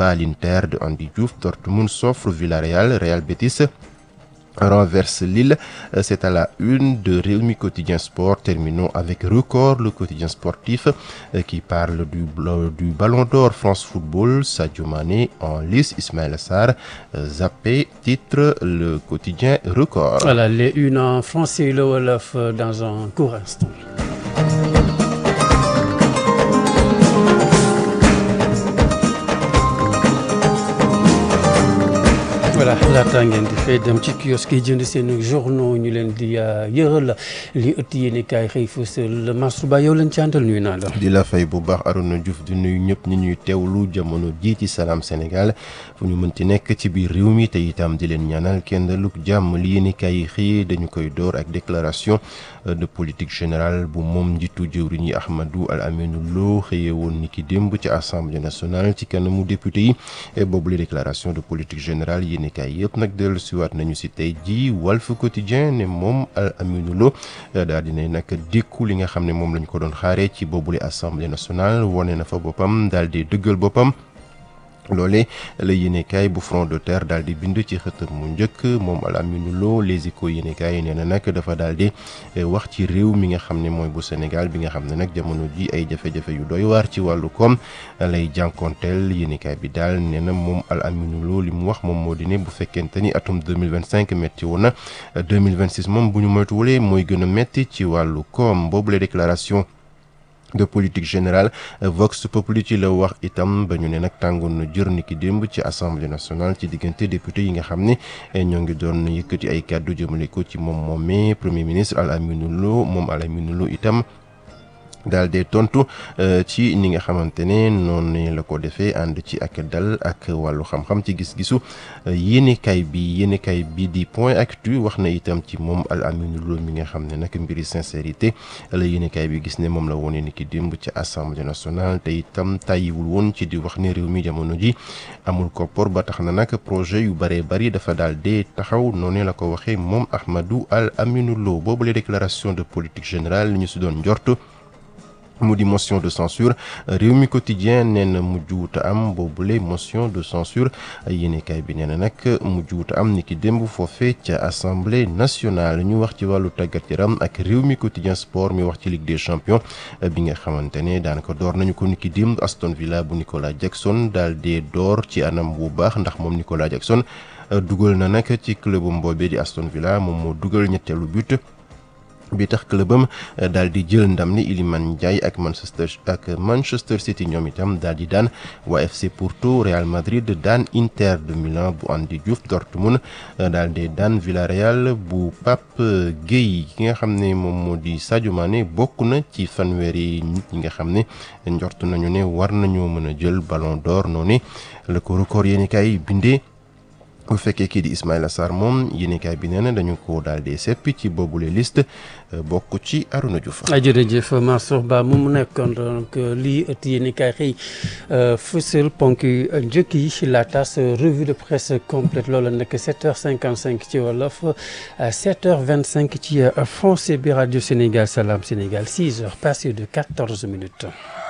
pas l'Inter de Andy Diouf. Dortmund s'offre Villarreal, Real Betis renverse Lille. C'est à la une de Réumi Quotidien Sport. Terminons avec Record, le quotidien sportif qui parle du, du Ballon d'Or France Football. Sadio Mané en lice, Ismaël Assar, zappé, titre le quotidien Record. Voilà, les une en français et le Wolof dans un court instant. voilà laata ngeen di fay dem ci kiosque yi jënd seen journaux ñu leen di yëral li ëtt yéen kaay xëy fësal Mansour Ba yow leen ci àndal nuyu naa la. di la fay bu baax Arouna Diouf di nuyu ñëpp ñi ñuy teewlu jamono jii ci Salam Sénégal fu ñu mënti nekk ci biir réew mi te itam di leen ñaanal kenn lu jàmm li yéen kaay yi xëy dañu koy door ak déclaration de politique générale bu moom njiitu jëwriñ yi Ahmadou Al Aminou Lo xëyee woon ni ki démb ci assemblée nationale ci kanamu député yi boobu la déclaration de politique générale yéen kaay yëpp nag dellu siwaat nañu si tey ji Walf Quotidien ne moom Al Aminou Lo daal dina nag dékku li nga xam ne moom lañ ko doon xaaree ci boobule assemblée nationale wane na fa boppam daal di dëggal boppam loolee la yéenekaay bu front de terre daal di bind ci xëtër mu njëkk moom Al Aminou Lo les échos yéenekaay nee na nag dafa daal di wax ci réew mi nga xam ne mooy bu Sénégal bi nga xam ne nag jamono ji ay jafe-jafe yu doy waar ci wàllu koom lay jànkonteel yéenekaay bi daal nee na moom Al Aminou Lo li mu wax moom moo di ne bu fekkente ni atum 2025 métti woon na 2026 moom bu ñu moytuwulee mooy gën a métti ci wàllu koom boobu la déclaration de politique générale Vox Populi ci la wax itam ba ñu ne nag tàngoon na jër ni ki démb ci assemblée nationale ci diggante député yi nga xam ne ñoo ngi doon yëkkati ay kàddu jëmale ko ci moom moomee premier ministre Al Aminou Lo moom Al Aminou Lo itam daal de tontu ci ni nga xamante ne noonu la ko defee ànd ci ak dal ak wàllu xam-xam ci gis-gisu yéenekaay bi yéenekaay bi di point actu wax na itam ci moom Al Aminou Lo mi nga xam ne nag mbiri sincérité la yéenekaay bi gis ne moom la wone ni ki démb ci assemblée nationale te itam tàyyiwul woon ci di wax ne réew mi jamono ji amul koppor ba tax na nag projet yu bëree bëri dafa daal de taxaw noonu la ko waxee moom Ahmadou Al Aminou Lo boobu la déclaration de politique générale li ñu si doon njort. mu di motion de censure réew mi quotidien nee na mujj wuta am boobule motion de censure yéenekaay bi nee na nag mujj wuta am ni ki démb foofe ca assemblée nationale ñu wax ci wàllu tàggat yaram ak réew mi quotidien sport mi wax ci ligue des champions bi nga xamante ne daanaka door nañu ko ni ki démb Aston Villa bu Nicolas Jackson daal dee door ci anam bu baax ndax moom Nicolas Jackson dugal na nag ci clubam boobee di Aston Villa moom moo dugal ñetteelu but bi tax clubam daal di jël ndam li Iliman Ndiaye ak Manchester ak Manchester City ñoom itam daal di daan waa FC Porto Real Madrid daan Inter de Milan bu Andy Diouf Dortmund daal di daan Villarreal bu Pape Gueye ki nga xam ne moom moo di Sadio Mané bokk na ci fanweeri nit ñi nga xam ne njort nañu ne war nañoo mën a jël Ballon d'Or noonu la ko record yéen kay bindee. bu fekkee kii di Ismaïla Sarr moom yéenekaay bi nee na dañu ko daal di seppi ci boobule liste bokk ci Arouna Diouf. jërëjëf Mansour Ba mu nekkoon donc lii ëtt yéenekaay xëy fësal ponk yu njëkk yi la tas revue de presse complète loolu nekk 7h55 ci wolof 7h25 ci français bi radio Sénégal Salam Sénégal 6h passé de 14 minutes.